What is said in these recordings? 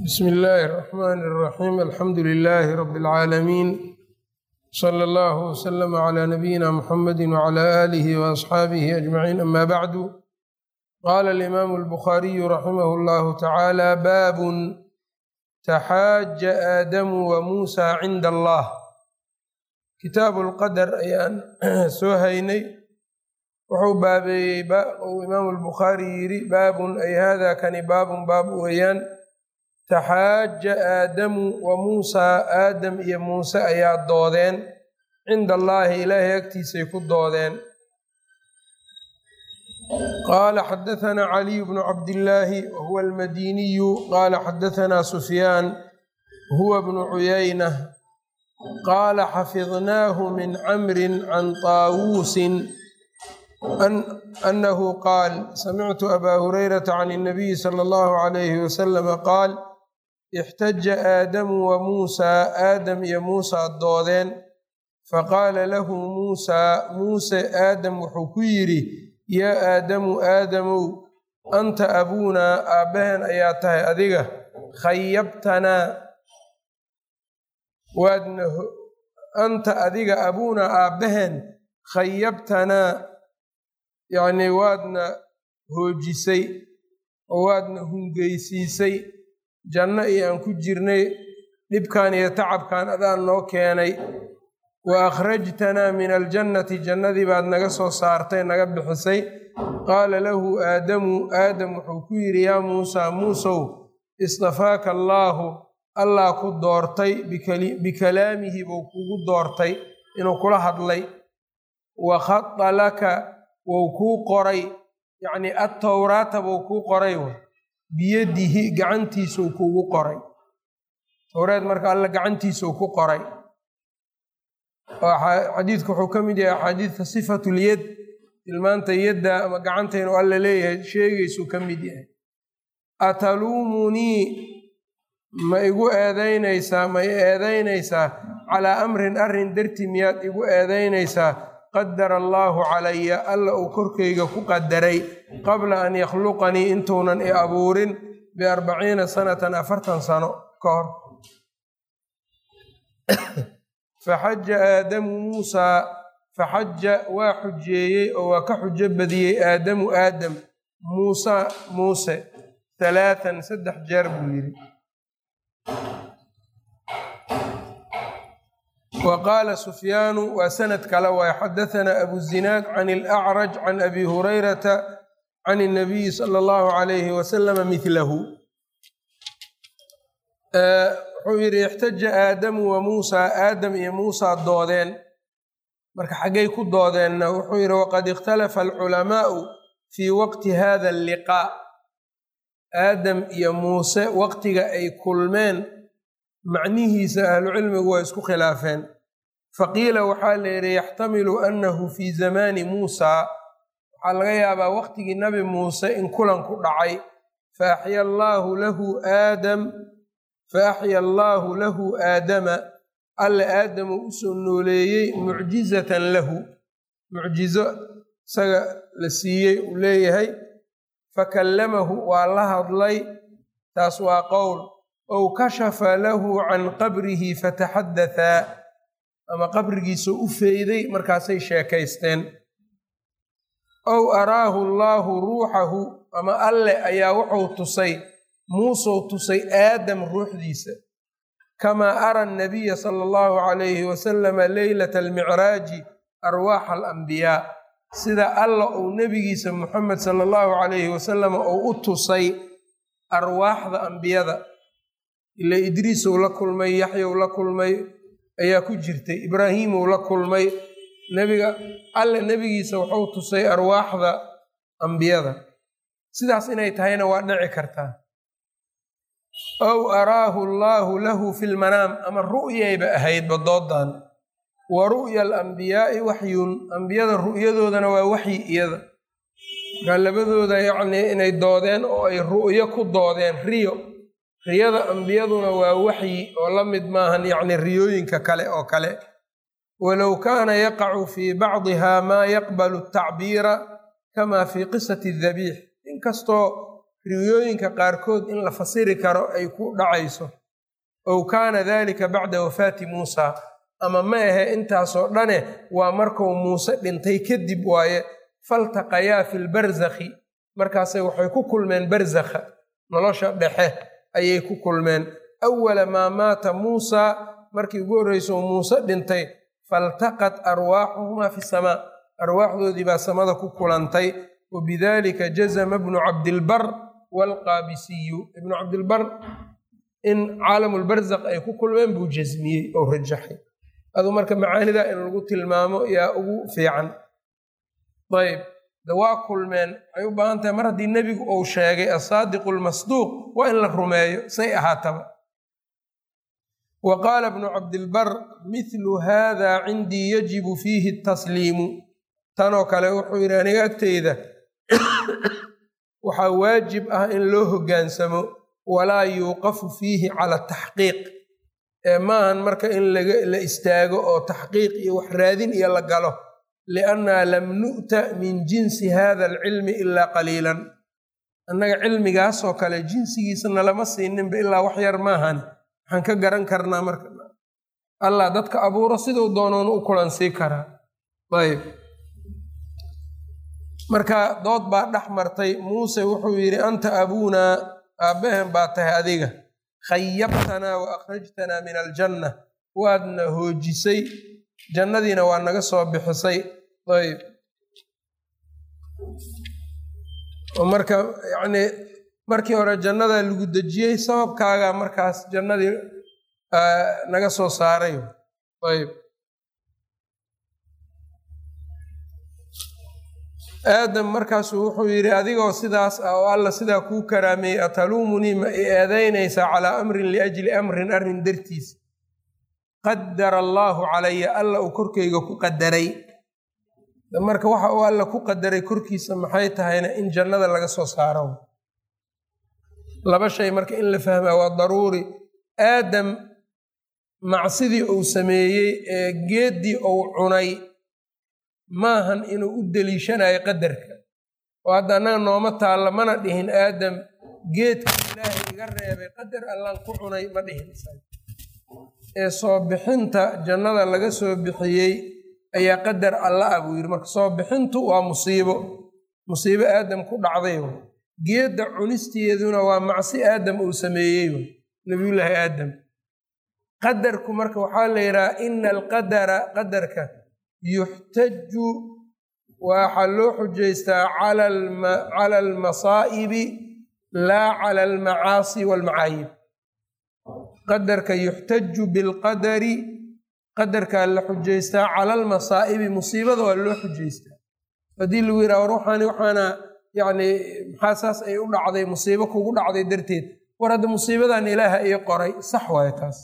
bsmi illaahi الرaxmn الraxim alxamdu lilaahi rab اlcaalamiin slى اllah wslm عlى nabiyina mxamadi wعlى alihi وaصxaabihi ajmaciin ama bacdu qala alimaamu اlbukhaariyu raximah اllahu tacaala baabun taxaaja aadamu wa muusa cinda allah kitaabu lqadar ayaan soo haynay wuxuu baabeeyey uu imaamu albukhaari yidhi baabun ay hada kani baabun baab weeyaan taxaaja aadamu wa muusaa aadam iyo muuse ayaa doodeen cinda allaahi ilaahay agtiisay ku doodeen qaala xadahanaa caliyu bnu cabdillaahi wahuwa almadiniyu qaala xadahanaa sufyaan huwa bnu cuyayna qaala xafidnaahu min camrin can taawuusin annahu qaal samictu abaa hurayrata can اnabiyi sala allahu calayhi wasalama qaal ixtaja aadamu wa muusaa aadam iyo muusaa doodeen faqaala lahu muusaa muuse aadam wuxuu ku yidhi yaa aadamu aadamow anta abuunaa aabbaheen ayaa tahay adiga khayabtanaa waadna anta adiga abuunaa aabbaheen khayabtanaa yacnii waadna hoojisay oo waadna hungeysiisay janno iyo aan ku jirnay dhibkan iyo tacabkan adaan noo keenay wa akhrajtanaa min aljannati jannadii baad naga soo saartay naga bixisay qaala lahu aadamu aadam wuxuu ku yidhi yaa muusaa muusow istafaaka allaahu allah ku doortay bikalaamihi buu kugu doortay inuu kula hadlay wa khada laka wou kuu qoray yacnii attowraata buu kuu qoray biyadihi gacantiisuu kugu qoray towreed marka alla gacantiisuu ku qoray xadiidku wuxuu ka mid yahay axaadiidka sifatulyad tilmaanta yadda ama gacanta inuu alla leeyahay sheegaysuu ka mid yahay ataluumunii ma igu eedaynaysaa ma i eedaynaysaa calaa amrin arrin darti miyaad igu eedaynaysaa qadara allaahu calaya alla uu korkayga ku qadaray qabla an yakhluqanii intuunan i abuurin biarbaciina sanatan afartan sano ka hor faxaja aadamu muusaa faxaja waa xujeeyey oo waa ka xujo badiyey aadamu aadam muusa muuse halaatan saddex jeer buu yidhi wa qaala sufyaanu waa sanad kale waay xadahanaa abuzinaad can alacraj can abi hurayrata can اnabiyi sala allahu calayhi wasalama midlahu wuxuu yidhi ixtaja aadamu wa muusaa aadam iyo muusaa doodeen marka xaggay ku doodeenna wuxuu yidhi waqad ikhtalafa alculamaa'u fii waqti hada alliqaa aadam iyo muuse waqtiga ay kulmeen macnihiisa ahlucilmigu waa isku khilaafeen faqiila waxaa la yidhi yaxtamilu annahu fii zamaani muusaa waxaa laga yaabaa waqtigii nabi muuse in kulan ku dhacay faaxya allaahu lahu aadam faaxya allaahu lahu aadama alle aadamu usoo nooleeyey mucjizatan lahu mucjizo isaga la siiyey uu leeyahay fakallamahu waa la hadlay taas waa qowl ow kashafa lahu can qabrihi fataxaddathaa ama qabrigiisoo u feyday markaasay sheekaysteen ow araahu allaahu ruuxahu ama alle ayaa wuxuu tusay muusou tusay aadam ruuxdiisa kamaa ara annabiya sala allahu calayhi wasalama leylata almicraaji arwaaxa alambiyaa sida alla uu nebigiisa muxamed sala allahu calayhi wasalama uu u tusay arwaaxda ambiyada ila idriisou la kulmay yaxyou la kulmay ayaa ku jirtay ibraahiimou la kulmay nebiga alle nebigiisa wuxuu tusay arwaaxda ambiyada sidaas inay tahayna waa dhici kartaa ow araahu allaahu lahu fi lmanaam ama ru'yayba ahaydba doodan wa ru'ya alambiyaa'i waxyun ambiyada ru'yadoodana waa waxyi iyada markaa labadooda yacnii inay doodeen oo ay ru'yo ku doodeen riyo riyada ambiyaduna waa waxyi oo la mid maahan yacni riyooyinka kale oo kale walow kaana yaqacu fii bacdiha maa yaqbalu atacbiira kama fii qisati dabiix inkastoo riwiyooyinka qaarkood in la fasiri karo ay ku dhacayso ow kaana dalika bacda wafaati muusa ama ma ahe intaasoo dhane waa markuu muuse dhintay kadib waaye faltaqayaa fi lbarzakhi markaasay waxay ku kulmeen barzakha nolosha dhexe ayay ku kulmeen awala maa maata muusa markii ugu horreyso muuse dhintay faltaqat arwaaxuhumaa fi samaa arwaaxdoodii baa samada ku kulantay wa bidalika jazama bnu cabdilbar waalqaabisiyu ibnu cabdilbar in caalamulbarzakh ay ku kulmeen buu jasmiyey oo rajaxay aduu marka macaanida in lagu tilmaamo yaa ugu fiican ayb de waa kulmeen waxay u baahan tahay mar haddii nebigu uu sheegay asaadiqu lmasduuq waa in la rumeeyo say ahaataba wa qaala bnu cabdilbar mithlu hada cindii yajibu fiihi tasliimu tanoo kale wuxuu yidhi aniga agteyda waxaa waajib ah in loo hoggaansamo walaa yuuqafu fiihi cala taxqiiq ee maahan marka in la istaago oo taxqiiq iyo wax raadin iyo la galo liannaa lam nu'ta min jinsi hada alcilmi ilaa qaliilan annaga cilmigaasoo kale jinsigiisana lama siininba ilaa wax yar maahan waxaan ka garan karnaa marka allah dadka abuuro siduu doonoon u kulansii karaa ayb marka dood baa dhex martay muuse wuxuu yidhi anta abuunaa aabbaheen baa tahay adiga khayabtanaa wa akhrajtanaa min aljanna waadna hoojisay jannadiina waa naga soo bixisay ayb oo marka yacnii markii hore jannadaa lagu dejiyey sababkaagaa markaas jannadii naga soo saaray ayb aadam markaasuu wuxuu yidhi adigoo sidaas ah oo alla sidaa kuu karaameeyey ataluumunii ma i eedaynaysaa calaa amrin liajli amrin arrin dartiis qadara allaahu calaya alla uu korkeyga ku qadaray marka waxa uu alla ku qadaray korkiisa maxay tahayna in jannada laga soo saaro laba shay marka in la fahmaa waa daruuri aadam macsidii uu sameeyey ee geeddii uu cunay maahan inuu u deliishanayo qadarka oo hadda annaga nooma taalla mana dhihin aadam geedka ilaahay iga reebay qadar allaan ku cunay ma dhihin ee soo bixinta jannada laga soo bixiyey ayaa qadar alla ah buu yidhi marka soo bixintu waa musiibo musiibo aadam ku dhacday geedda cunisteeduna waa macsi aadam uu sameeyey nabiyullaahi aadam qadarku marka waxaa la yidhaha ina alqadara qadarka yuxtaju waxaa loo xujaystaa cala almasaa'ibi laa cala almacaasi walmacaayib qadarka yuxtaju bilqadari qadarkaa la xujaystaa cala almasaa'ibi musiibada waa loo xujaystaa haddii lagu yidhaha war waxaani waxaana yacni maxaa saas ay u dhacday musiibo kugu dhacday darteed war hadda musiibadan ilaaha ii qoray sax waayo taas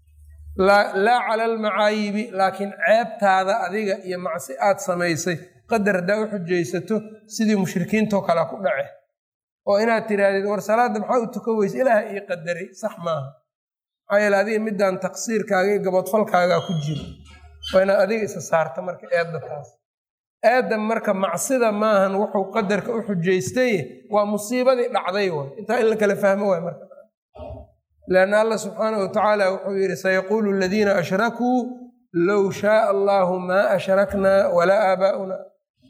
laa cala almacaayibi laakiin ceebtaada adiga iyo macsi aad samaysay qadar haddaa u xujaysato sidii mushrikiintoo kale ku dhace oo inaad tiraahdeed war salaadda maxaa u tukan weyse ilaaha ii qadaray sax maaha maxaa yeele adiga midaan taqsiirkaaga iyo gabodfalkaagaa ku jiro waa inaad adiga isa saarta marka eedda taas aadam marka macsida maahan wuxuu qadarka u xujaystay waa musiibadii dhacday waay intaa in la kala fahmo waay marka lanna allah subxaanah wa tacaala wuxuu yidhi sayaquulu aladiina ashrakuu low shaaa allahu maa ashraknaa walaa aabaa'una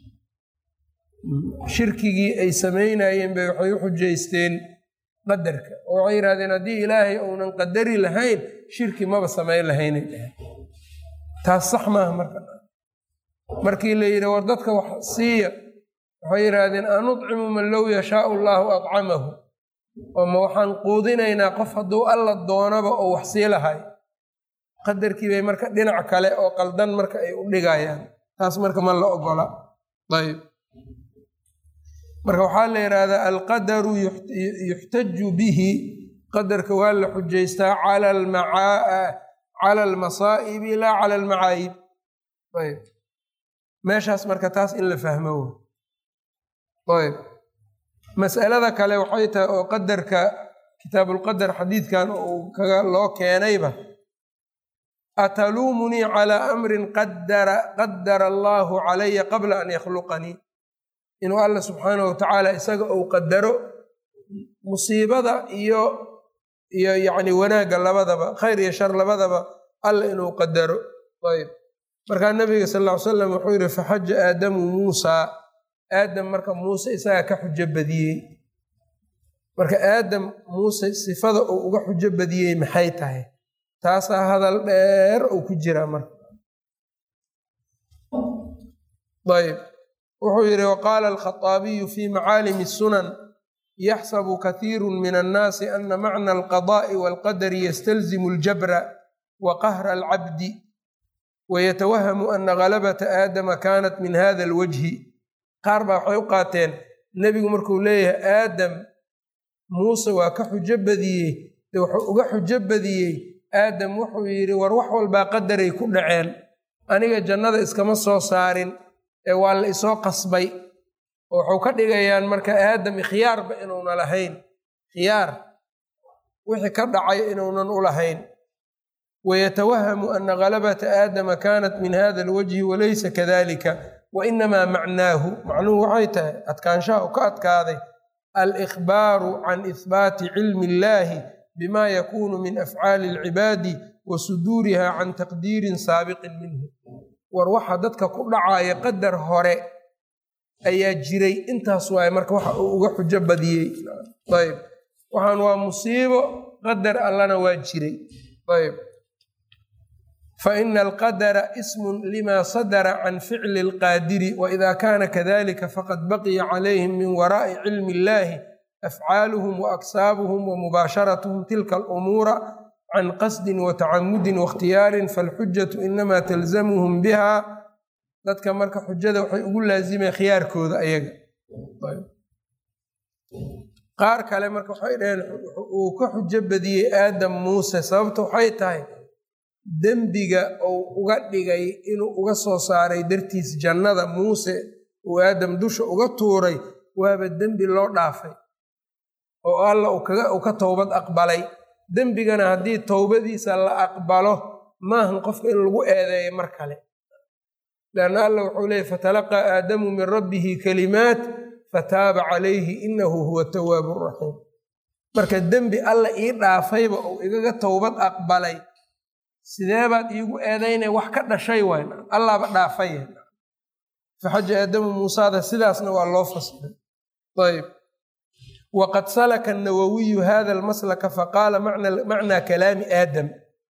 shirkigii ay samaynayeen bay waxay u xujaysteen qadarka oo waxay yidhahdeen haddii ilaahay uunan qadari lahayn shirki maba samayn lahaynay dhahay taas sax maaha marka markii la yidhi war dadka wax siiya waxay yidhaahdeen anudcimu man low yashaau allaahu adcamahu oo ma waxaan quudinaynaa qof hadduu alla doonaba oo wax sii lahay qadarkii bay marka dhinac kale oo qaldan marka ay u dhigayaan taas marka ma la ogola ayb marka waxaa la yidhaahdaa alqadaru yuxtaju bihi qadarka waa la xujaystaa cala almasaa'ibi laa cala almacaayib ayb meeshaas marka taas in la fahmo ayb mas'alada kale waxay tahay oo qadarka kitaabulqadar xadiidkan uu kaga loo keenayba ataluumunii calaa amrin qadara qadara allaahu calaya qabla an yakhluqanii inuu alla subxaanahu watacaala isaga uu qadaro musiibada iyo iyo yacni wanaagga labadaba khayr iyo shar labadaba alla inuu qadaro ayb markaa nabiga sal ll ly slam wuxuu yihi faxaja aadamu muusaa aadam marka muuse isagaa ka xujo badiyey marka aadam muuse sifada uu uga xujo badiyey maxay tahay taasaa hadal dheer uu ku jiraa marka ayb wuxuu yidhi waqaala alkhaطaabiyu fi macaalimi sunan yaxsabu kathiiru min annaasi ana macna alqadaءi walqadari yastalzimu aljabra wa qahra alcabdi wayatawahamu ana galabata aadama kanat min hada alwajhi qaar baa waxay u qaateen nebigu markuu leeyahay aadam muuse waa ka xujo badiyey de wuxuu uga xujo badiyey aadam wuxuu yidhi war wax walbaa qadaray ku dhaceen aniga jannada iskama soo saarin ee waa la isoo qasbay oo waxuu ka dhigayaan marka aadam khiyaarba inuuna lahayn khiyaar wixii ka dhacay inuunan u lahayn wayatawahamu ana galabata aadama kanat min hada alwajhi walaysa kadalika wainamaa macnaahu macnuhu waxay tahay adkaanshaha u ka adkaaday alikhbaaru can ihbaati cilmi illahi bima yakunu min afcaali alcibaadi wa suduuriha can taqdiirin saabiqin minhu war waxa dadka ku dhacaya qadar hore ayaa jiray intaas waaye marka waxa uu uga xujo badiyey ayb waxaan waa musiibo qadar allana waa jiray ayb faina alqadara ismun lima sadara can ficli alqaadiri waida kana kadalika faqad baqiya calayhim min waraa'i cilmi illahi afcaaluhum waaksaabuhum wamubaasharatuhum tilka alumuura can qasdin watacamudin wakhtiyaarin falxujatu inama talzamuhum biha dadka marka xujada waxay ugu laazimeen khiyaarkooda ayaga qaar kale marka waxay dhaheen uu ka xujo badiyey aadam muuse sababta waxay tahay dembiga uu uga dhigay inuu uga soo saaray dartiis jannada muuse uu aadam dusha uga tuuray waaba dembi loo dhaafay oo alla uu ka towbad aqbalay dembigana haddii towbadiisa la aqbalo maahan qofka in lagu eedeeyo mar kale leanna alla wuxuu leeyay fatalaqaa aadamu min rabbihi kalimaat fataaba calayhi inahu huwa tawaabu raxiim marka dembi alla ii dhaafayba uu igaga towbad aqbalay sideebaad iigu eedaynay wax ka dhashay wayn allaaba dhaafay faxaja aadamu muusaada sidaasna waa loo fasiray ayb wqad salaka nawawiyu hada almaslaka faqaala macnaa kalaami aadam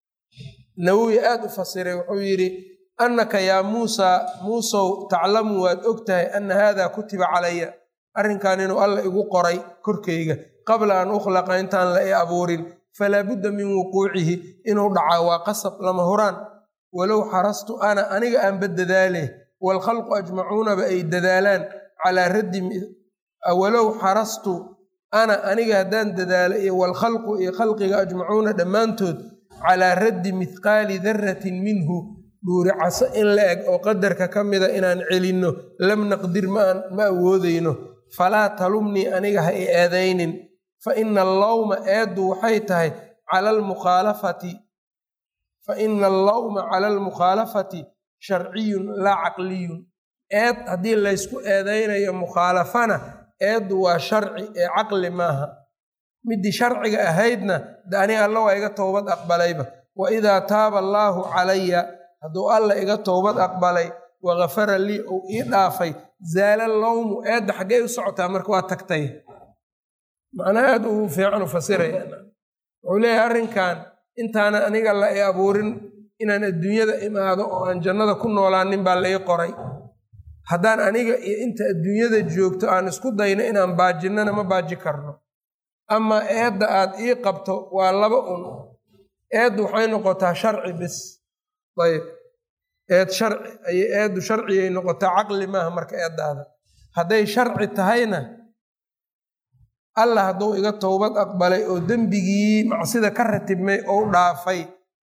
nawowi aad u fasiray wuxuu yidhi annaka yaa muusaa muusow taclamu waad og tahay ana hada kutiba calaya arrinkan inuu alla igu qoray korkayga qabla an ukhlaqa intaan la i abuurin falaa budda min wuquucihi inuu dhacaa waa qasab lama huraan walow xarastu ana aniga aanba dadaale waalkhalqu ajmacuunaba ay dadaalaan calaa raddi walow xarastu ana aniga haddaan dadaalo iyo waalkhalqu iyo khalqiga ajmacuuna dhammaantood calaa raddi mithqaali daratin minhu dhuuri caso in la eg oo qadarka ka mida inaan celinno lam naqdir ma awoodayno falaa talumnii aniga ha i eedaynin fa ina allawma eeddu waxay tahay cala almukhaalafati fa ina allawma cala almukhaalafati sharciyun laa caqliyun eed haddii laysku eedaynayo mukhaalafana eeddu waa sharci ee caqli maaha midii sharciga ahaydna de aniga alla waa iga towbad aqbalayba wa idaa taaba allaahu calaya hadduu alla iga towbad aqbalay wagafara lii ou ii dhaafay zaala lowmu eedda xaggey u socotaa marka waa tagtay macnaa aad uu fiican u fasiraya wuxuu leeyahay arrinkan intaana aniga la i abuurin inaan adduunyada imaado oo aan jannada ku noolaanin baa la ii qoray haddaan aniga iyo inta adduunyada joogto aan isku dayno inaan baajinnana ma baaji karno amaa eedda aad ii qabto waa laba un eeddu waxay noqotaa sharci bis ayb eed sharci ay eeddu sharciyay noqotaa caqli maaha marka eeddaada hadday sharci tahayna allah hadduu iga towbad aqbalay oo dembigii macsida ka ratibmay ou dhaafay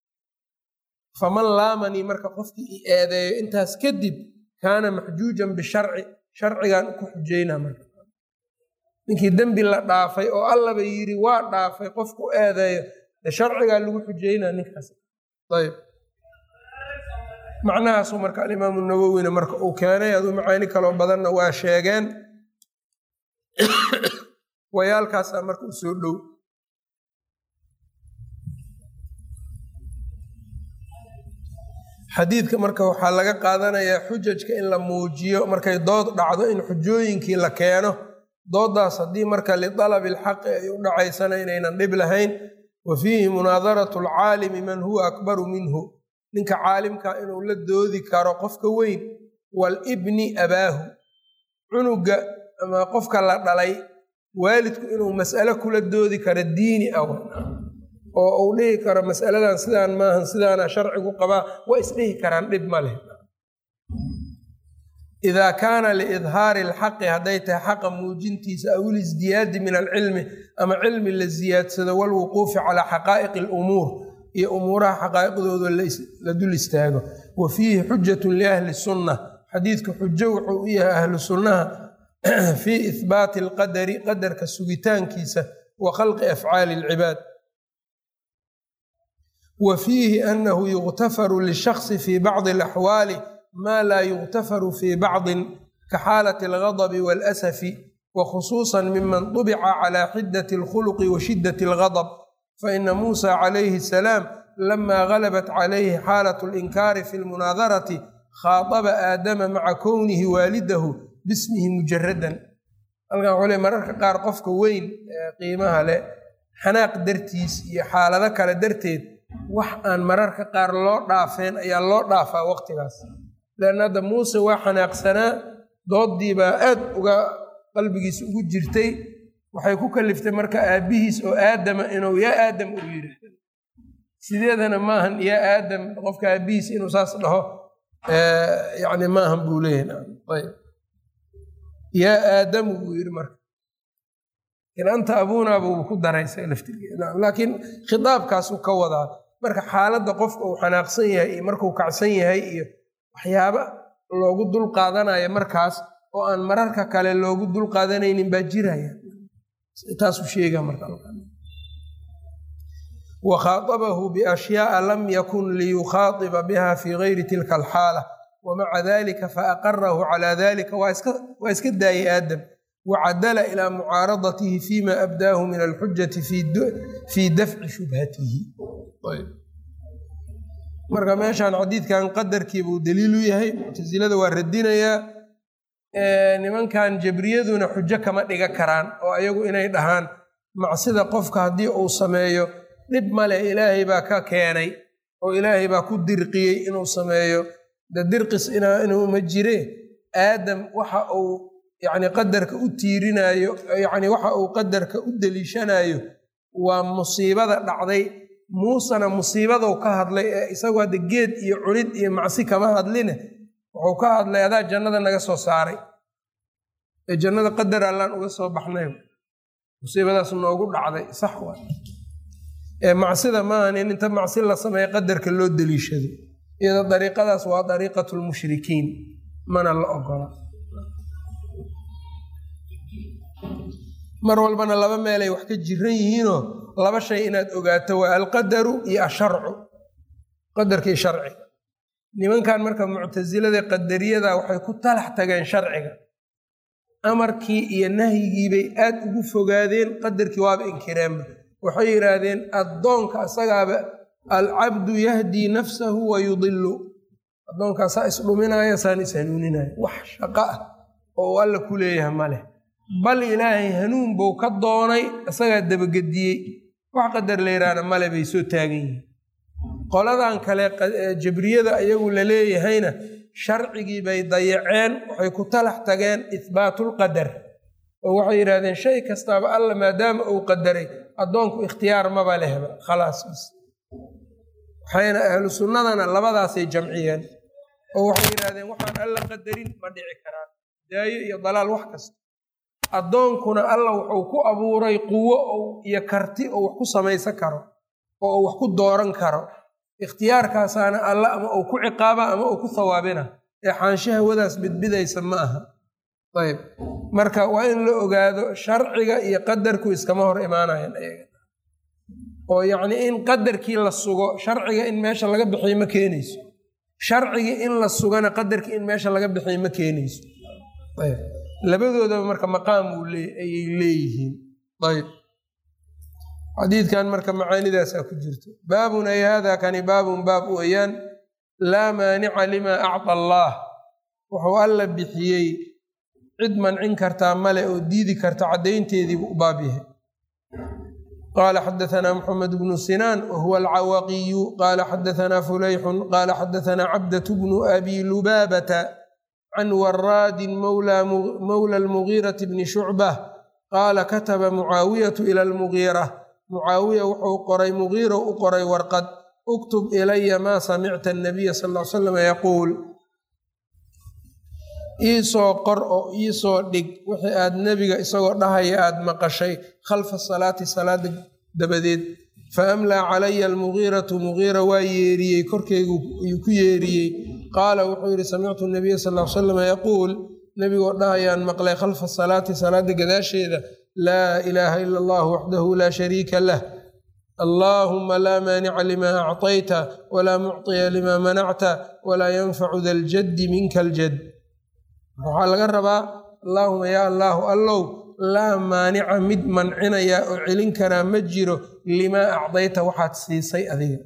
faman laamanii marka qofkii i eedeeyo intaas kadib kaana maxjuujan bisharci sharcigan ku xujeynaa marka ninkii dembi la dhaafay oo allaba yidhi waa dhaafay qofku eedeeyo de sharcigaa lagu xujeynaa ninkaas ayb macnahaasu marka alimaamu nawowina marka uu keenay aduu macaani kaloo badanna waa sheegeen wayaalkaasaa marka u soo dhow xadiidka marka waxaa laga qaadanayaa xujajka in la muujiyo markay dood dhacdo in xujooyinkii la keeno doodaas haddii marka lidalabi alxaqi ay u dhacaysana inaynan dhib lahayn wa fiihi munaadaratu alcaalimi man huwa akbaru minhu ninka caalimka inuu la doodi karo qofka weyn waalibni abaahu cunuga ama qofka la dhalay waalidku inuu mas'alo kula doodi karo diini ah oo uu dhihi karo mas'aladan sidaan maahan sidaana sharcigu qabaa waa isdhihi karaan dhib ma leh idaa kaana liidhaari alxaqi hadday tahay xaqa muujintiisa aw ilisdiyaadi min alcilmi ama cilmi la ziyaadsado walwuquufi calaa xaqaa'iqi alumuur iyo umuuraha xaqaa'iqdooda la dul istaago wa fiihi xujatun liahli sunna xadiidku xujo wuxuu u yahay ahlu sunnaha fii ihbaati alqadari qadarka sugitaankiisa wa khalqi afcaali alcibaad wa fiihi annahu yuktafaru lishaksi fii bacdi alaxwaali maa laa yuktafaru fii bacdin ka xaalati algadabi waalasafi wa khusuusan miman dubica calaa xidati alkhuluqi wa shiddati algadab faina muusa calayhi asalaam lama galabat calayhi xaalatu alinkaari fi lmunaadarati khaadaba aadama maca kownihi waalidahu bismihi mujaradan halkan wxuu le mararka qaar qofka weyn ee qiimaha leh xanaaq dartiis iyo xaalado kale darteed wax aan mararka qaar loo dhaafeen ayaa loo dhaafaa waqtigaas leanna hadda muuse waa xanaaqsanaa dooddiibaa aad uga qalbigiisa ugu jirtay waxay ku kaliftay marka aabbihiis oo aadama inuu yaa aadam uu yidhaahdo sideedana maahan yaa aadam qofka aabbihiis inuu saas dhaho yani maahan buu leeyahay yaa aadamu buu yidhi marka anta abuunaa buu ku daraysa laftirlaakiin khitaabkaasuu ka wadaa marka xaaladda qofka uu xanaaqsan yahay iyo markuu kacsan yahay iyo waxyaaba loogu dul qaadanayo markaas oo aan mararka kale loogu dul qaadanaynin baa jiraya taasuu sheega marka wa khaatabahu biashyaaa lam yakun liyukhaatiba biha fi gayri tilka alxaala wamaca dalika faaqarahu calaa dalika waa iska daayay aadam wacadala ilaa mucaaradatihi fima abdaahu min alxujati fii dafci shubhatihi marka meeshaan xadiidkan qadarkiibuu daliilu yahay muctasilada waa radinayaa nimankan jabriyaduna xujo kama dhiga karaan oo ayagu inay dhahaan macsida qofka haddii uu sameeyo dhib male ilaahay baa ka keenay oo ilaahay baa ku dirqiyey inuu sameeyo de dirqis inuu ma jire aadam waxa uu yani qadarka u tiirinayo yani waxa uu qadarka u deliishanayo waa musiibada dhacday muusena musiibadou ka hadlay ee isagu hadda geed iyo cunid iyo macsi kama hadline wuxuu ka hadlay adaa jannada naga soo saaray ee jannada qadar allaan uga soo baxnay musiibadaas noogu dhacday sax waa ee macsida maahan in inta macsi la sameeya qadarka loo deliishado iyadoo dariiqadaas waa dariiqatu lmushrikiin mana la ogola mar walbana laba meelay wax ka jiran yihiinoo laba shay inaad ogaato waa alqadaru iyo asharcu qadarkii sharciga nimankan marka muctasilada qadariyada waxay ku talax tageen sharciga amarkii iyo nahyigiibay aad ugu fogaadeen qadarkii waaba inkireenba waxay yidhaahdeen addoonka asagaaba alcabdu yahdii nafsahu wa yudilu addoonkaasaa isdhuminaya saan ishanuuninaya wax shaqo ah oo alla ku leeyahay ma leh bal ilaahay hanuun buu ka doonay isagaa dabagediyey wax qadar layidhaahna male bay soo taagan yihiin qoladan kale jabriyada ayagu la leeyahayna sharcigii bay dayaceen waxay ku talax tageen ihbaatulqadar oo waxay yidhahdeen shay kastaaba alla maadaama uu qadaray addoonku ikhtiyaar maba lehba khalaas bis waxayna ahlu sunnadana labadaasay jamciyeen oo waxay yidhahdeen waxaan alla qadarin ma dhici karaan daayo iyo dalaal wax kasta addoonkuna alla wuxuu ku abuuray quwo iyo karti oo wax ku samaysan karo oo uu wax ku dooran karo ikhtiyaarkaasaana alla ama uu ku ciqaaba ama uu ku hawaabina ee xaansho hawadaas bidbidaysa ma aha ayb marka waa in la ogaado sharciga iyo qadarku iskama hor imaanayan ayaga oo yacnii in qadarkii la sugo sharciga in meesha laga bixiyo ma keenayso sharcigii in la sugana qadarkii in meesha laga bixiyo ma keenayso labadoodaba marka maqaam ayay leeyihiin ayb xadiidkan marka macaanidaasaa ku jirto baabun ay hada kani baabun baab weeyaan laa maanica limaa acطa allaah wuxuu alla bixiyey cid mancin kartaa male oo diidi karta caddaynteediibu u baab yahay qaala xadaثna mxamed bnu sinaan wahuwa alcawaqiyu qaala xadaثna fulayxun qaala xadaثna cabdaة bnu abi lubaabata can waraadin mowla almugiiraةi bni shucbah qaala kataba mucaawiyatu ila almugiira mucaawiya wuxuu qoray mugiiro u qoray warqad uktub ilaya maa samicta anabiya sal l salam yaquul iisoo qor oo iisoo dhig wixii aad nebiga isagoo dhahaya aad maqashay khalfa salaati salaada dabadeed fa amlaa calaya almugiiratu mugiira waa yeeriyey korkeygu ayuu ku yeeriyey qaala wuxuu yidhi samictu nabiya sal l salam yaquul nebigoo dhahayaan maqlay khalfa salaati salaada gadaasheeda laa ilaaha ila allah waxdahu laa shariika lah allaahuma laa maanica limaa acطayta walaa mucطiya limaa manacta walaa yanfacu da ljaddi minka aljad waxaa laga rabaa allaahuma yaa allaahu allow laa maanica mid mancinaya oo celin karaa ma jiro limaa acdayta waxaad siisay adiga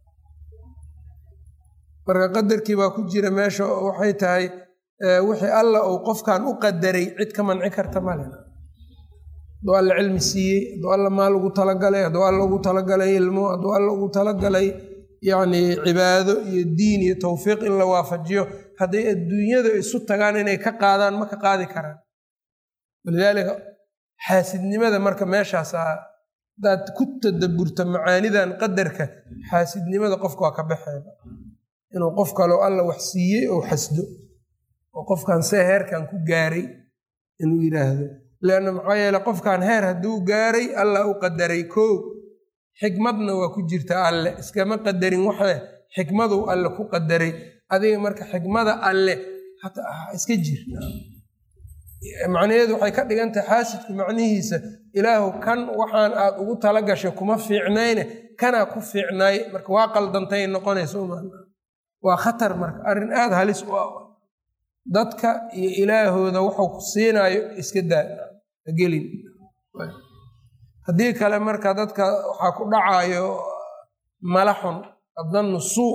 marka qadarkii baa ku jira meesha waxay tahay wixii alla uu qofkan u qadaray cid ka manci karta male hadduu alla cilmi siiyey hadduu alla maal ugu talagalay hadduu alla ugu talagalay ilmo hadduu alla ugu talagalay yacni cibaado iyo diin iyo towfiiq in la waafajiyo hadday adduunyada isu tagaan inay ka qaadaan ma ka qaadi karaan walidaalika xaasidnimada marka meeshaasaa haddaad ku tadaburta macaanidan qadarka xaasidnimada qofka waa ka baxeeda inuu qof kaleo alla wax siiyey ou xasdo oo qofkan see heerkan ku gaaray inuu yidhaahdo leanna maxaa yeele qofkan heer hadduu gaaray alla u qadaray koo xikmadna waa ku jirta alle iskama qadarin waxe xikmaduu alle ku qadaray adiga marka xikmada alle iska jir macnaheedu waxay ka dhigan tahay xaasidku macnihiisa ilaahu kan waxaan aad ugu tala gashay kuma fiicnayne kanaa ku fiicnaay marka waa qaldantay noqonaysa waa khatar marka arrin aada halis u ah dadka iyo ilaahooda wuxuu ku siinaayo iska daa gelin haddii kale marka dadka waxaa ku dhacayo malaxun adannu suu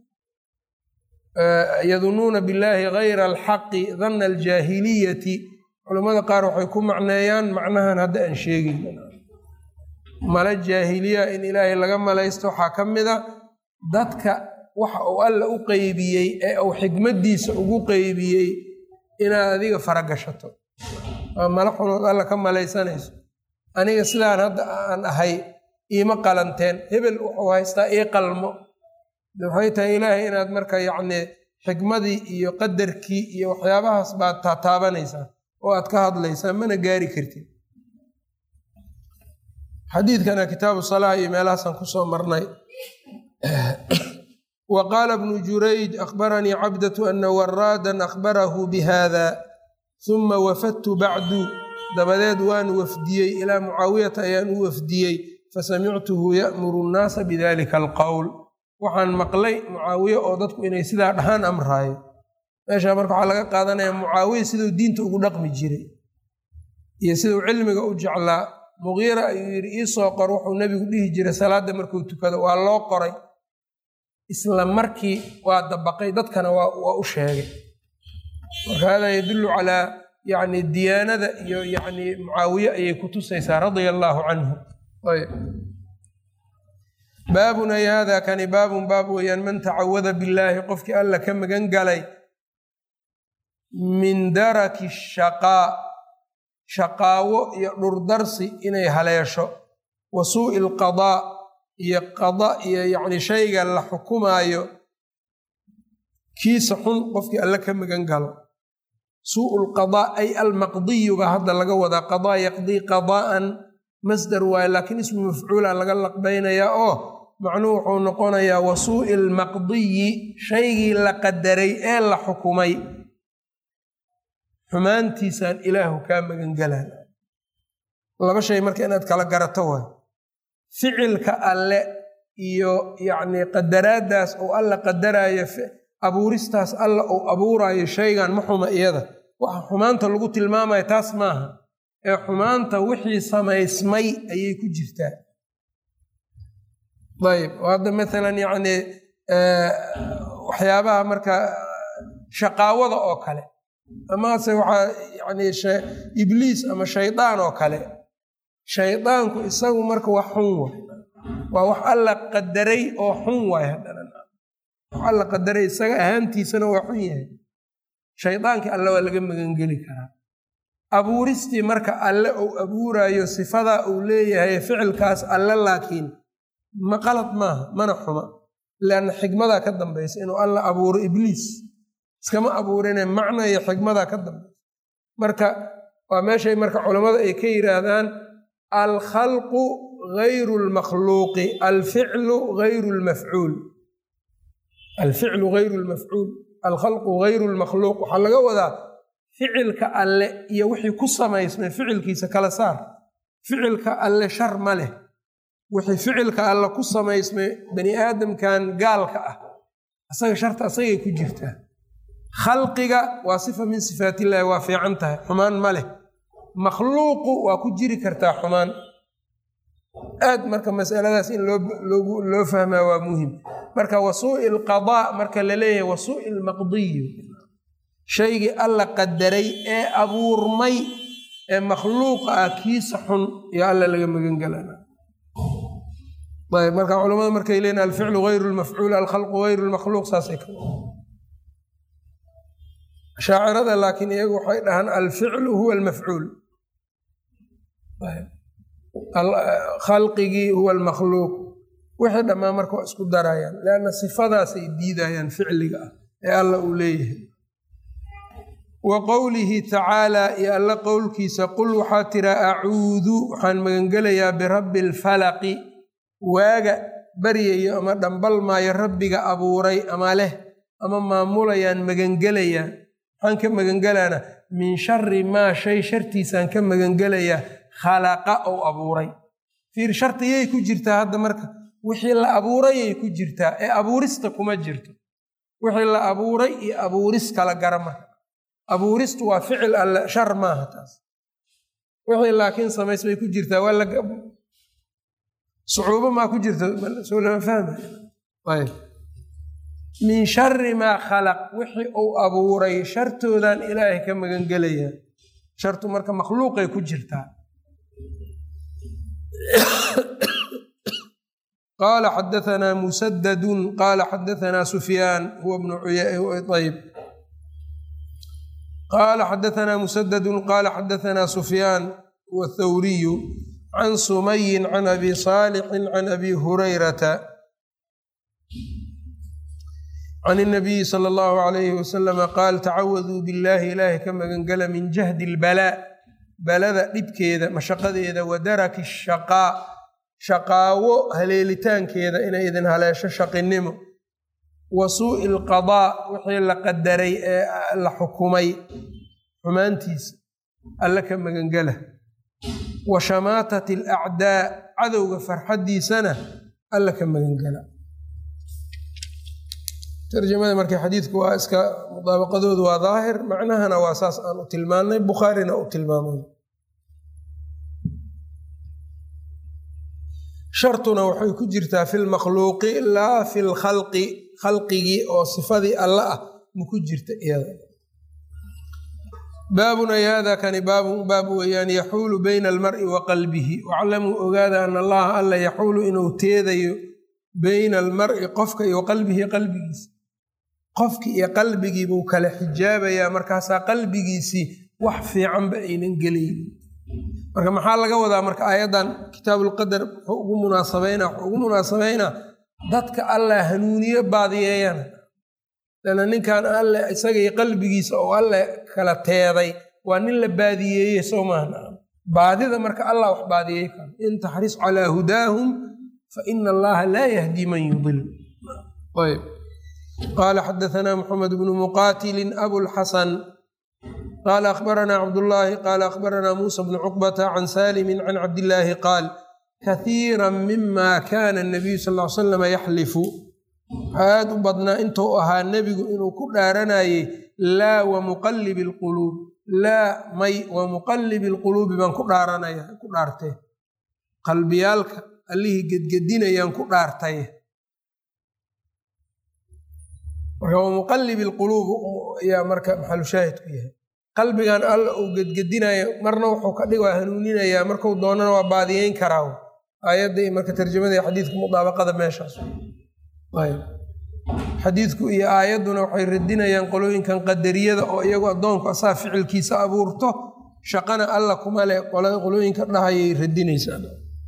yadunuuna billaahi gayra alxaqi danna aljaahiliyati culammada qaar waxay ku macneeyaan macnahan hadda aan sheegin mala jaahiliya in ilaahay laga malaysto waxaa ka mida dadka waxa uu alla u qeybiyey ee uu xikmaddiisa ugu qeybiyey inaad adiga faragashato waa mala xunood alla ka malaysanayso aniga sidaan hadda aan ahay iima qalanteen hebel wuxuu haystaa ii qalmo waxay tahay ilaahay inaad marka yacni xikmadii iyo qadarkii iyo waxyaabahaas baad taataabanaysaa oo aad ka hadlaysaa mana gaari kartid xadiidkana kitaabu salaa iyo meelahaasaan kusoo marnay wa qaala bnu jurayj akhbaranii cabdatu ana waraadan akhbarahu bihada huma wafadtu bacdu dabadeed waan wafdiyey ilaa mucaawiyata ayaan u wafdiyey fasamictuhu ya'muru nnaasa bidalika alqowl waxaan maqlay mucaawiye oo dadku inay sidaa dhahaan amraayo meeshaa marka waxaa laga qaadanaya mucaawiye siduu diinta ugu dhaqmi jiray iyo siduu cilmiga u jeclaa muqiira ayuu yidhi iisoo qor wuxuu nebigu dhihi jiray salaadda markuu tukado waa loo qoray isla markii waa dabaqay dadkana waa u sheegay marka hada yadullu calaa yani diyaanada iyo yani mucaawiye ayay ku tusaysaa radia allaahu canhu baabun ay hada kani baabun baab weeyaan man tacawada billaahi qofkii alla ka magan galay min daraki shaqaa shaqaawo iyo dhurdarsi inay haleesho wa suu'i alqadaa iyo qada iyo yacni shayga la xukumaayo kiisa xun qofkii alle ka magan galo suu'u lqadaa ay almaqdiyu baa hadda laga wadaa qadaa yaqdii qadaa'an masdar waaye laakiin ismu mafcuula laga laqbaynayaa oo macnuhu wuxuu noqonayaa wa suu'i almaqdiyi shaygii la qadaray ee la xukumay xumaantiisaan ilaahu kaa magan galaan laba shay marka inaad kala garato waay ficilka alle iyo yacni qadaraaddaas uu alla qadaraayo abuuristaas alla uu abuuraayo shaygan ma xuma iyada waxa xumaanta lagu tilmaamaya taas maaha ee xumaanta wixii samaysmay ayay ku jirtaa ayb hadda maalan yacni waxyaabaha marka shaqaawada oo kale amase waxaa yani ibliis ama shaydaan oo kale shaydaanku isagu marka wax xun waay waa wax alla qadaray oo xun waay haddana wax alla qadaray isaga ahaantiisana waa xun yahay shaydaankii alle waa laga magangeli karaa abuuristii marka alle uu abuurayo sifadaa uu leeyahay ficilkaas alle laakiin ma qalad maaha mana xuma leanna xikmadaa ka dambaysa inuu alla abuuro ibliis iskama abuurine macna iyo xikmadaa ka dambaysa marka waa meeshay marka culammada ay ka yidhaahdaan alkhalqu gayru lmakhluuqi alficlu gayru lmafcuul alficlu gayru lmafcuul alkhalqu gayru lmakhluuq waxaa laga wadaa ficilka alle iyo wixii ku samaysmay ficilkiisa kala saar ficilka alle shar ma leh wixii ficilka alle ku samaysmay bani aadamkan gaalka ah asaga sharta asagay ku jirtaa khalqiga waa sifa min sifaatillahi waa fiican tahay xumaan ma leh makhluuqu waa ku jiri kartaa xumaan aad marka masaladaas in loo fahmaa waa muhim marka wasuu'i lqadaa marka la leeyahay wasuu'i lmaqdiyu shaygii alla qadaray ee abuurmay ee makhluuqa ah kiisa xun iyo alla laga magangelana ayb marka culamada markay leeyiin alficlu gayru lmafcuul alkhalqu gayru lmakhluuq saasay ka shaacirada laakiin iyagu waxay dhahaan alficlu huwa almafcuul khalqigii huwa almakhluuq wixii dhammaan marka waa isku darayaan leanna sifadaasay diidayaan ficliga ah ee alla uu leeyahay wa qowlihi tacaalaa iyo alla qowlkiisa qul waxaa tira acuudu waxaan magangelayaa birabbi alfalaqi waaga baryayo ama dhambalmaayo rabbiga abuuray ama leh ama maamulayaan magangelayaa maxaan ka magangelaana min shari maa shay shartiisaan ka magangelayaa khalaqa ou abuuray fiir shartiyay ku jirtaa hadda marka wixii la abuurayay ku jirtaa ee abuurista kuma jirto wixii la abuuray iyo abuuris kala gara marka abuuristu waa ficil alle shar maaha taas wixii laakiin samays bay ku jirtaa waa sucuubo maa ku jirta soo lama fahmay min shari maa khalaq wixii uu abuuray shartoodan ilaahay ka magangelaya shartu marka makhluuqay ku jirtaa qaala xadaanaa musadadun qaala xadaanaa sufyaan huwa bnu ayb qaala xadaanaa musadadun qaala xadaanaa sufyaan huwa thawriyu can sumayin can abi saalixin can abi hurayrata can الnabiyi salى اllahu alayhi wasalama qaal tacawaduu biاllahi ilaahay ka magangala min jahdi اlbalaa balada dhibkeeda mashaqadeeda wa daraki shaqaa shaqaawo haleelitaankeeda inay idin haleesho shaqinimo wa suu'i اlqadaa wixii la qadaray ee la xukumay xumaantiisa alla ka magangala wa shamaatat alacdaa cadowga farxaddiisana alla ka magangala tarjamada marka xadiidku waa iska mudaabaqadoodu waa daahir macnahana waa saas aan u tilmaannay bukhaarina u tilmaamay shartuna waxay ku jirtaa fi lmakhluuqi laa fi lkhalqi khalqigii oo sifadii alla ah ma ku jirta iyada baabun ay hada kani baabun baab weeyaan yaxuulu bayna almar'i wa qalbihi waclamuu ogaada ana allaha alla yaxuulu inuu teedayo bayna almar'i qofka iyo qalbihi qalbigiisa qofki iyo qalbigii buu kala xijaabayaa markaasaa qalbigiisii wax fiicanba aynan gelaynin marka maxaa laga wadaa marka aayaddan kitaabulqadar wuxuu ugu munaasabeynaa wuxuu ugu munaasabeynaa dadka allah hanuuniyo baadiyeeyana lana ninkan alle isagii qalbigiisa oo alle kala teeday waa nin la baadiyeeyey soo maaha baadida marka allah wax baadiyey karo in taxris calaa hudaahum fa ina allaha laa yahdi man yudil ayb qaala xadaanaa muxamed bnu muqaatilin abulxasan qaala akhbaranaa cabdullaahi qaala akhbaranaa muusa bnu cuqbata can saalimin can cabdillaahi qaal kahiira mima kana nabiyu sal l salam yaxlifu aad u badnaa intuu ahaa nebigu inuu ku dhaaranayey laa wa muqallibi alquluub laa may wa muqallibi alquluubi baan ku dhaaranaya ku dhaartay qalbiyaalka allihii gedgedinayaan ku dhaartay marka wa muqallibi alquluub ayaa marka maxalu shaahid ku yahay qalbigan alla uu gedgedinayo marna wuxuu ka dhig waa hanuuninayaa marku doonana waa baadiyeyn karaa aayadda iyo marka tarjamada xadiidka mudaabaqada meeshaas ayb xadiidku iyo aayadduna waxay radinayaan qolooyinkan qadariyada oo iyagu addoonku asaa ficilkiisa abuurto shaqana alla kuma le qolooyinka dhahayay radinaysaa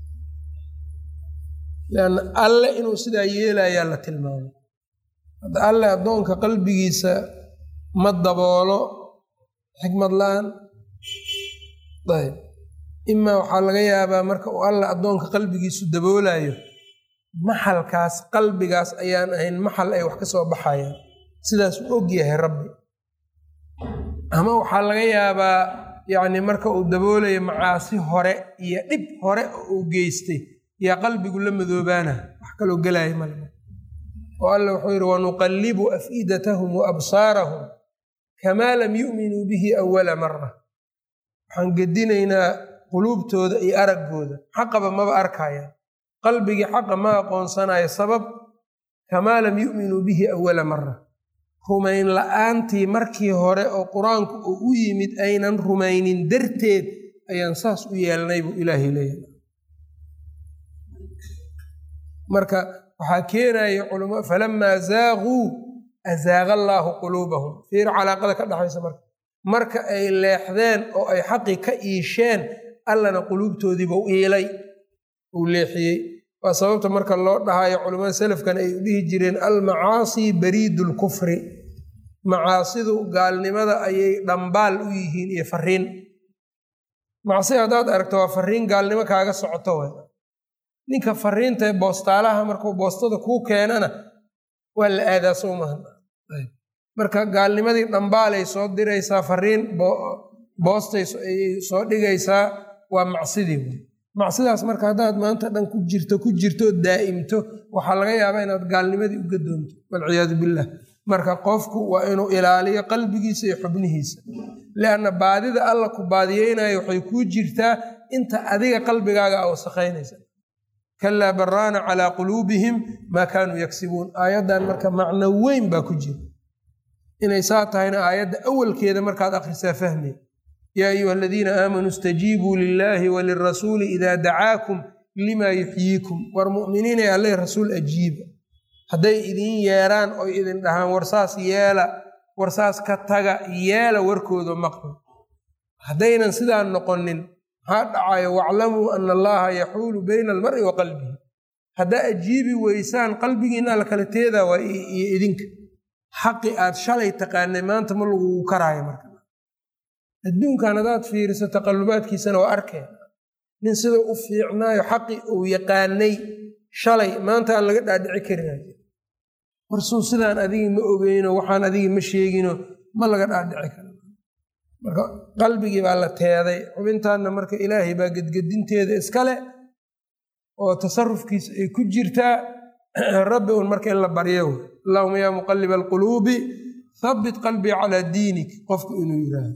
lanna alle inuu sidaa yeelayaa la tilmaamay hadda alle addoonka qalbigiisa ma daboolo xikmad la-aan ayb imaa waxaa laga yaabaa marka uu alla addoonka qalbigiisu daboolayo maxalkaas qalbigaas ayaan ahayn maxal ay wax ka soo baxayaan sidaas u og yahay rabbi ama waxaa laga yaabaa yacni marka uu daboolayo macaasi hore iyo dhib hore oo uu geystay yaa qalbigu la madoobaana wax kaloo gelaya male oo alla wuxuu yidhi wanuqallibu afidatahum wa absaarahum kamaa lam yu'minuu bihi awala mara waxaan gedinaynaa quluubtooda iyo araggooda xaqaba maba arkayaan qalbigii xaqa ma aqoonsanayo sabab kamaa lam yu'minuu bihi awala mara rumayn la-aantii markii hore oo qur-aanku uu u yimid aynan rumaynin darteed ayaan saas u yeelnay buu ilaahay leeyahay marka waxaa keenaya culama falamaa zaaquu azaaqa allaahu quluubahum fiir calaaqada ka dhaxaysa marka marka ay leexdeen oo ay xaqi ka iisheen allana quluubtoodiibau iilay uu leexiyey waa sababta marka loo dhahayo culamada selafkan ay u dhihi jireen almacaasi bariidu lkufri macaasidu gaalnimada ayay dhambaal u yihiin iyo fariin macsi haddaad aragto waa fariin gaalnimo kaaga socoto w ninka fariinta boostaalaha markuu boostada kuu keenana waa la aadaa soo maha marka gaalnimadii dhambaalay soo diraysaa fariin boostay ayay soo dhigaysaa waa macsidii macsidaas marka haddaad maanta dhan ku jirto ku jirtoo daa'imto waxaa laga yaabaa inaad gaalnimadii uga doonto walciyaadu billah marka qofku waa inuu ilaaliyo qalbigiisa iyo xubnihiisa lianna baadida alla ku baadiyeynayo waxay kuu jirtaa inta adiga qalbigaaga a wasakhaynaysa kalaa baraana calaa quluubihim maa kaanuu yagsibuun aayaddan marka macno weyn baa ku jira inay saa tahayna aayadda awalkeeda markaad akhrisaa fahmay yaa ayuha aladiina aamanuu istajiibuu lilaahi walirasuuli idaa dacaakum limaa yuxyiikum war mu'miniinay alle rasuul ajiiba hadday idin yeeraan oy idin dhahaan warsaas yeela warsaas ka taga yeela warkooda maqlo haddaynan sidaa noqonin maxaa dhacayo waclamuu ana allaha yaxuulu bayna almar'i wa qalbihi haddaa ajiibi weysaan qalbigiina la kala teedaa waa iyo idinka xaqi aad shalay taqaanay maanta ma lagugu karaayo marka adduunkan haddaad fiiriso taqallubaadkiisana waa arkeen nin sidau u fiicnaayo xaqi uu yaqaanay shalay maanta aan laga dhaadhici karin warsuu sidaan adigi ma ogeyno waxaan adigi ma sheegino ma laga dhaadhici karo marka qalbigii baa la teeday xubintaanna marka ilaahay baa gedgedinteeda iskale oo tasarufkiisa ay ku jirtaa rabbi un marka in la baryo allahuma yaa muqaliba alquluubi habbit qalbii calaa diinik qofku inuu yiraahdo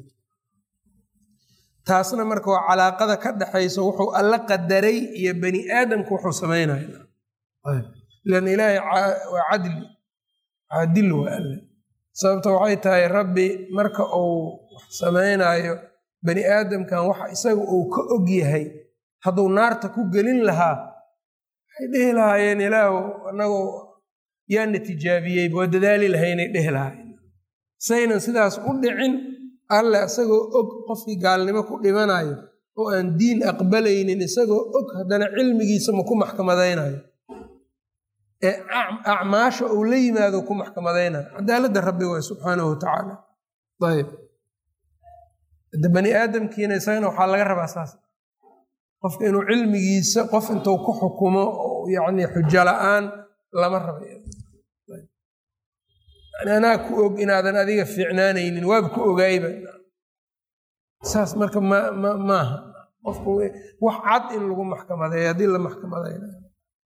taasna marka waa calaaqada ka dhaxayso wuxuu alla qadaray iyo bani aadamku wuxuu samaynaya lan ilaahay waa cadli caadil waa alle sababta waxay tahay rabbi marka uu wax samaynayo bani aadamkan waxa isaga uu ka og yahay hadduu naarta ku gelin lahaa waxay dhehi lahaayeen ilaahu anagu yaana tijaabiyey waa dadaali lahaynay dhehi lahaayeen saynan sidaas u dhicin alle isagoo og qofkii gaalnimo ku dhimanayo oo aan diin aqbalaynin isagoo og haddana cilmigiisa ma ku maxkamadaynayo ee acmaasha uu la yimaado ku maxkamadaynayo cadaaladda rabbi waay subxaanahu watacaala ayb de bani aadamkiina isagana waxaa laga rabaa saas qofka inuu cilmigiisa qof intuu ku xukumo yani xujo la-aan lama raba anaa ku og inaadan adiga fiicnaanaynin waaba ku ogaayba saas marka maaha qofku wax cad in lagu maxkamadeeyo haddii la maxkamadaynayo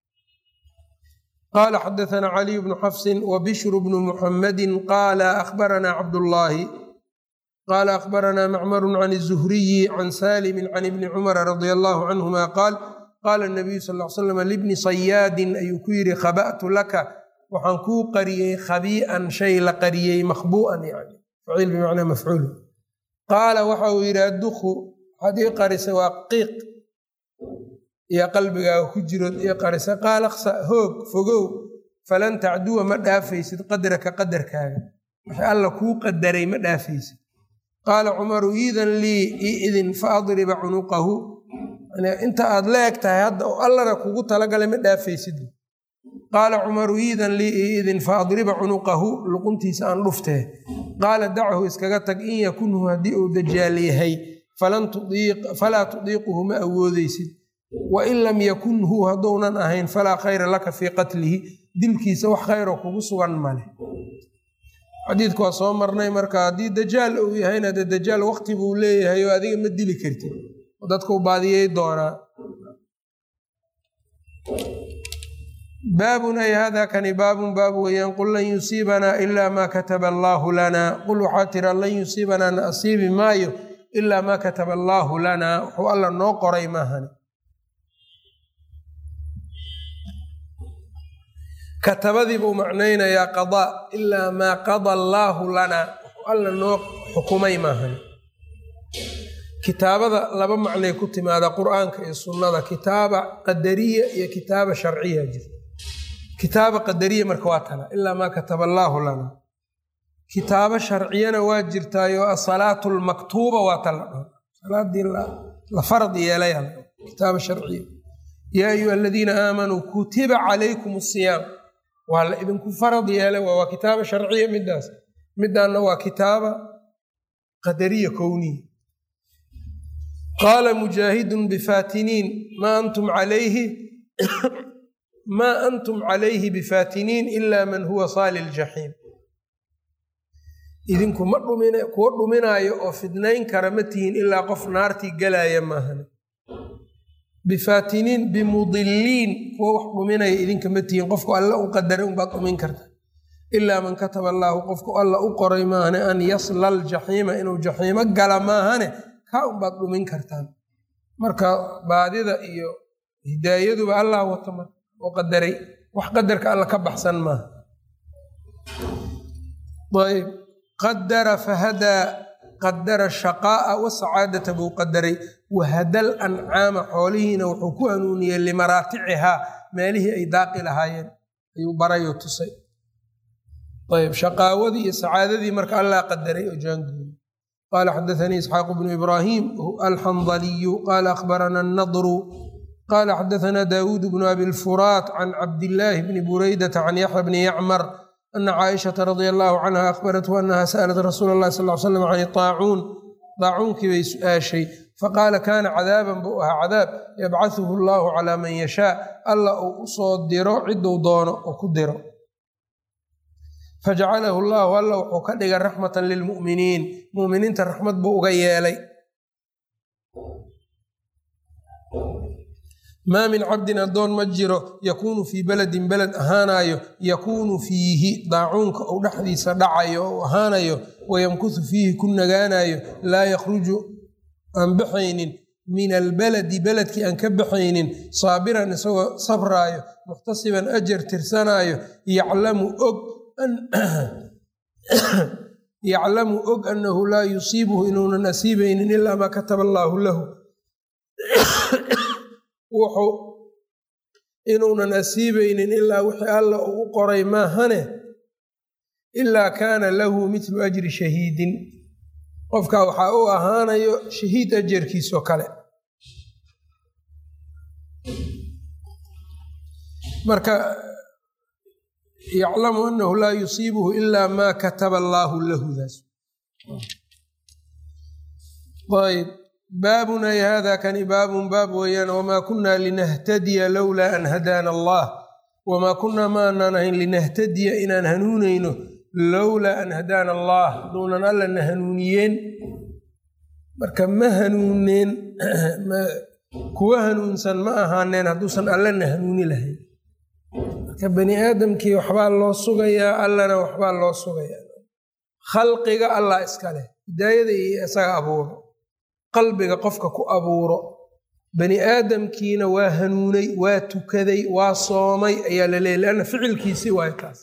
qala xadaثna caliy bnu xafsi wbishru bnu muxamadi qaala akhbarana cabdullaahi qaala akhbaranaa macmaru can الzuhriyi can salimi can ibni cumara radia allahu canhuma qaal qaala nabiyu sal l slam libni sayaadin ayuu ku yidhi khaba'tu laka waxaan kuu qariyey khabii'an shay la qariyey makhbu'an yani faciil bimacnaa mafcuul qaala waxa uu yidhi adduku waxaad ii qarisay waa qiiq iyo qalbigaaga ku jirood ii qarisay qaala qsa hoog fogow falan tacduwa ma dhaafaysid qadraka qadarkaaga wixii alla kuu qadaray ma dhaafaysid qaala cumaru iidan lii ii idin fa adriba cunuqahu inta aad la eg tahay hadda oo allana kugu talagalay ma dhaafaysid qaala cumaru iidan lii ii idin fa adriba cunuqahu luquntiisa aan dhuftee qaala dachu iskaga tag in yakunhu haddii uu dajaal yahay falaa tudiiquhu ma awoodeysid wain lam yakunhu hadduunan ahayn falaa khayra laka fii qatlihi dilkiisa wax khayroo kugu sugan male xadiidku waa soo marnay marka haddii dajaal uu yahayna dee dajaal waqti buu leeyahay oo adiga ma dili kartid dadkau baadiyey doonaa baabun ay hada kani baabun baab weeyaan qul lan yusiibanaa ilaa maa kataba allaahu lanaa qul waxaa tira lan yusiibanaa na asiibi maayo ilaa maa kataba allaahu lanaa wuxuu alla noo qoray maahani katabadii buu macnaynayaa qadaa ilaa maa qada allaahu lanaa wuxuu alla noo xukumay maahani kitaabada laba macnay ku timaada qur'aanka iyo sunnada kitaaba qadariya iyo kitaaba sharciya jirta kitaaba qadariya marka waa tana ilaa maa kataba allaahu lana kitaabo sharciyana waa jirtaayo asalaatu lmaktuuba waa ta la dhaho salaadii la farad yeelaya kitaaba sharciya yaa ayuha aladiina aamanuu kutiba calaykum asiyaam waa la idinku farad yeelay waa kitaaba sharciya midaas midaanna waa kitaaba qadariya kowniya qaala mujaahidun bifaatiniin maa antum calayhi maa antum calayhi bifaatiniin ila man huwa saali ljaxiim idinku ma dhumin kuwa dhuminaayo oo fidnayn kara ma tihiin ilaa qof naartii galaaya maahan bifaatiniin bimudiliin kuwa wax dhuminaya idinka ma tihiin qofku alla u qadaray unbaad dhumin karta ilaa man kataba allaahu qofku alla u qoray maahane an yasla aljaxiima inuu jaxiimo gala maahane kaa unbaad dhumin kartaan marka baadida iyo hidaayaduba allah wato mar oo qadaray wax qadarka alla ka baxsan maaha ayb qadara fahadaa qadara shaqaa'a wasacaadata buu qadaray wahadal ancaama xoolihiina wuxuu ku hanuuniyey limaraaticihaa meelihii ay daaqi lahaayeen ayuu barayoo tusay ayb shaqaawadii iyo sacaadadii marka allah qadaray oo jaanguuy qala xadaanii isxaaq bnu ibraahim alxandaliyu qala akhbarana annadru qala xadaana daawuud bnu abi lfuraat can cabdillaahi bni buraydata can yaxya bni yacmar ana caaishata radia allahu canha akhbarathu anaha sa'lat rasuula اllahi sal l slam can طaacuun daacuunkii bay su-aashay faqaala kaana cadaaban buu ahaa cadaab yabcahuhu allahu calaa man yashaa alla uu usoo diro ciduu doono oo ku diro fajacalahu allahu alla wuxuu ka dhigay raxmatan lilmu'miniin mu'miniinta raxmad buu uga yeelay maa min cabdin addoon ma jiro yakuunu fii beledin beled ahaanayo yakuunu fiihi daacuunka uu dhexdiisa dhacayo ou ahaanayo wayamkusu fiihi ku nagaanayo laa yakhruju aan baxaynin min albaladi beledkii aan ka baxaynin saabiran isagoo sabraayo muxtasiban ajar tirsanaayo yaclamu og yaclamu og annahu laa yusiibuhu inuunan asiibaynin ilaa maa kataba allaahu lahu wuxuu inuunan asiibaynin ilaa wixii alla uu u qoray maahane ilaa kaana lahu midlu ajri shahiidin qofka waxaa u ahaanayo shahiid ajarkiisoo kale marka yaclamu anahu laa yusiibuhu ilaa maa kataba allaahu lahu daas ayb baabun ay hada kani baabun baab weeyaan wamaa kunaa linahtadiya lowlaa an hadaana allah wamaa kunaa ma anaan ahayn linahtadiya inaan hanuunayno lowlaa an hadaana allah haduunan allana hanuuniyeen marka ma hanuuneen kuwa hanuunsan ma ahaaneen hadduusan allana hanuuni lahayn marka bani aadamkii waxbaa loo sugayaa allana waxbaa loo sugayaa khalqiga allah iska leh hidaayada iyo isaga abuuro qalbiga qofka ku abuuro bani aadamkiina waa hanuunay waa tukaday waa soomay ayaa la leeyay leanna ficilkiisii waayo taas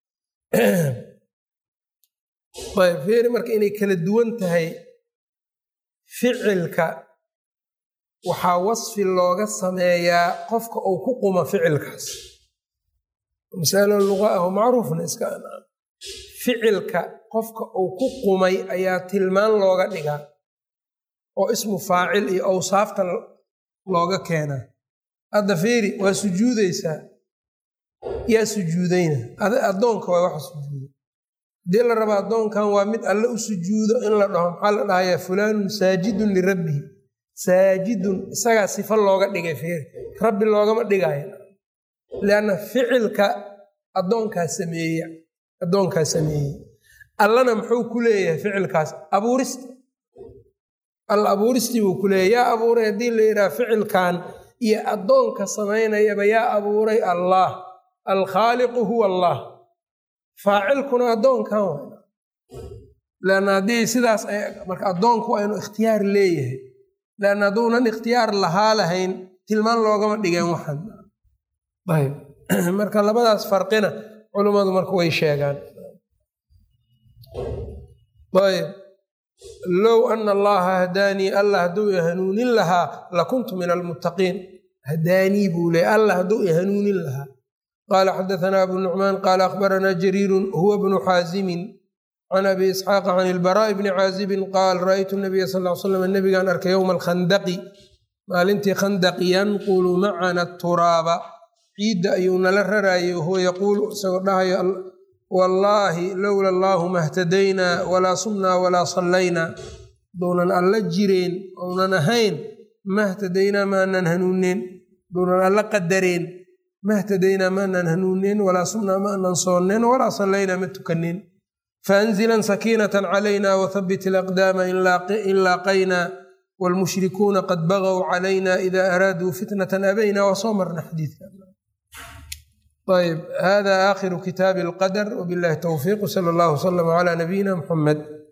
ayb feeri marka inay kala duwan tahay ficilka waxaa wasfi looga sameeyaa qofka uu ku quma ficilkaas masalo luqa ah oo macruufna iska anaa ficilka qofka uu ku qumay ayaa tilmaan looga dhigaa oo ismu faacil iyo awsaafta looga keenaa hadda fiiri waa sujuudaysaa yaa sujuudayna addoonka waa waxa sujuuda haddii la raba addoonkan waa mid alle u sujuudo in la dhaho maxaa la dhahayaa fulaanun saajidun lirabbihi saajidun isagaa sifa looga dhigay fiiri rabbi loogama dhigayo lianna ficilka addoonkaa sameeya addoonkaa sameeyey allana muxuu ku leeyahay ficilkaas abuurista alla abuuristii buu ku leeyahy yaa abuuray haddii la yidhaha ficilkan iyo addoonka samaynayaba yaa abuuray allah alkhaaliqu huwa allah faacilkuna addoonkan wa leanna haddii sidaas marka addoonku waa inuu ikhtiyaar leeyahay leanna hadduunan ikhtiyaar lahaa lahayn tilmaan loogama dhigeen waxan ayb marka labadaas farqina culummadu marka way sheegaan ayb low ana allaha hadaanii allah hadduu i hanuunin lahaa lakuntu min almuttaqiin hadaanii buu leey allah hadduu i hanuunin lahaa qaala xadaثna abu nucmaan qaala akhbarana jariirun huwa bnu xaazimin can abi isxaaqa can ilbaraa'i bni caazibin qaal ra'aytu nabiya sal l slam nabigaan arkay yowma alkhandaqi maalintii khandaqi yanqulu macana turaaba ciidda ayuu nala raraayay wahuwa yaquulu isagoo dhahayo wallaahi lowla allaahu mahtadaynaa walaa sumnaa walaa sallaynaa duunan alla jireen ounan ahayn mahtadaynaa maanan hanuuneen duunan alla qadareen mahtadaynaa maanan hanuuneen walaa sumnaa maanan soonneen walaa sallaynaa ma tukaneen faanzilan sakiinatan calayna wathabbit ilaqdaama in laaqaynaa waalmushrikuuna qad bagow calayna ida araaduu fitnatan abayna waa soo marna xadiidka ayb hada aakhiru kitaabi alqadr wbillahi towfiiq wsala allahu wslama cala nabiyina muxamed